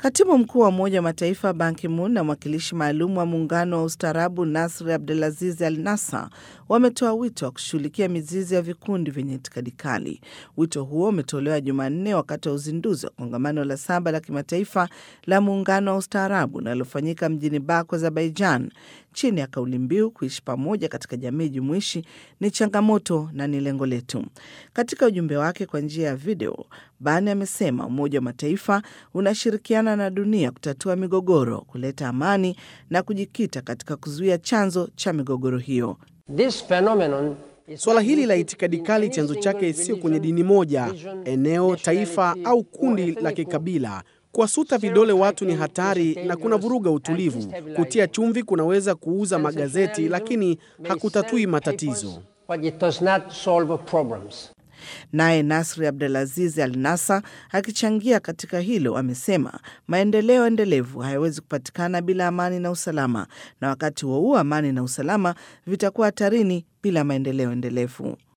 Katibu mkuu wa Umoja wa Mataifa Ban Ki-moon na mwakilishi maalum wa muungano wa ustaarabu Nasri Abdulaziz Al Nasa wametoa wito wa kushughulikia mizizi ya vikundi vyenye itikadi kali. Wito huo umetolewa Jumanne wakati wa uzinduzi wa kongamano la saba la kimataifa la muungano wa ustaarabu linalofanyika mjini Baku, Azerbaijan, chini ya kauli mbiu kuishi pamoja katika jamii jumuishi ni changamoto na ni lengo letu. Katika ujumbe wake kwa njia ya video, Ban amesema Umoja wa Mataifa unashirikiana na dunia kutatua migogoro, kuleta amani na kujikita katika kuzuia chanzo cha migogoro hiyo. This phenomenon is Swala hili la itikadi kali chanzo chake sio kwenye dini moja, eneo, taifa au kundi la kikabila. Kuwasuta vidole watu ni hatari na kuna vuruga utulivu. Kutia chumvi kunaweza kuuza magazeti, lakini hakutatui matatizo. but it does not solve problems. Naye Nasri Abdulaziz Al Nasa akichangia katika hilo amesema maendeleo endelevu hayawezi kupatikana bila amani na usalama, na wakati huo huo amani na usalama vitakuwa hatarini bila maendeleo endelevu.